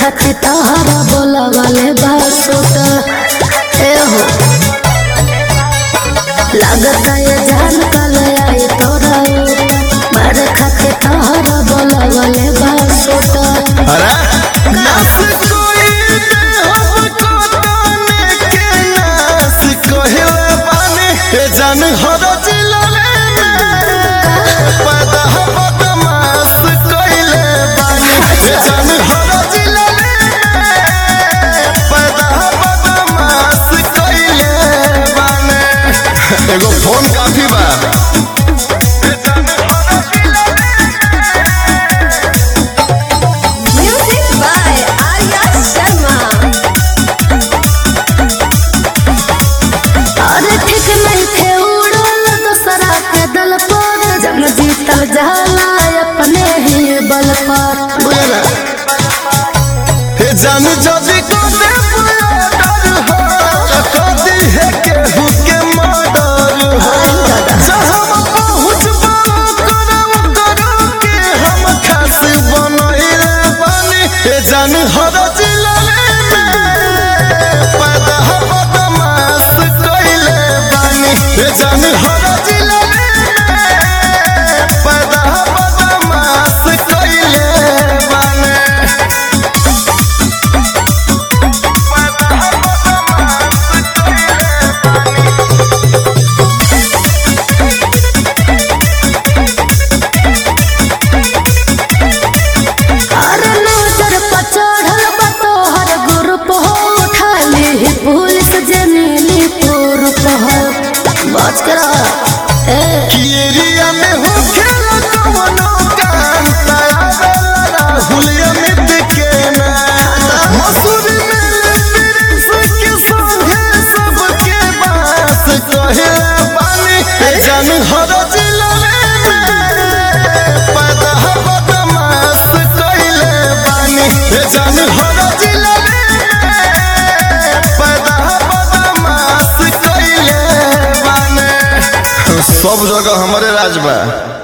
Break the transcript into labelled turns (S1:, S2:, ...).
S1: खातिर तहरा बोला वाले बासुत ए हो लागता ये जान कल आई तोरा मारे खातिर तहरा बोला वाले बासुत
S2: अरे नास कोई हमको ताने के नास कहिला बानी ए जान हर जिला पैदा हो बदमाश कइले बानी ए जान हर जिला पैदा हो बदमाश कइले बानी एगो फोन काफी बा ए जान हर जिला
S3: Music by Arya Sharma.
S1: अरे ठीक नहीं थे उड़ल दूसरा के दल पर जंग जीतल जाला अपने ही बल पर बुझला
S2: हे जान जदी को दे डर हो कदी है केहू के मर्डर हो जहाँ पहुँच करम करो के हम खास बनैले बानी हे जान हर जिला में पैदा हो बदमाश कइले बानी हे जान हर जिला में पैदा हो बदमाश कइले बानी
S1: अरे नजर पर चढ़ल बा तोहर ग्रुप हो उठा ली पुलिस जे मिली पुरुप हो बच कर ए
S2: एरिया में हो खेला कवनो काम तारा राहुल अमित के नाम मसूरी में प्रिंस के संगे सबके बात कहे बानी ए जान हर जिला में पैदा हो बदमाश कइले बानी ए जान हर जिला में पैदा हो बदमाश कइले बानी सब जगह हमारे राज बा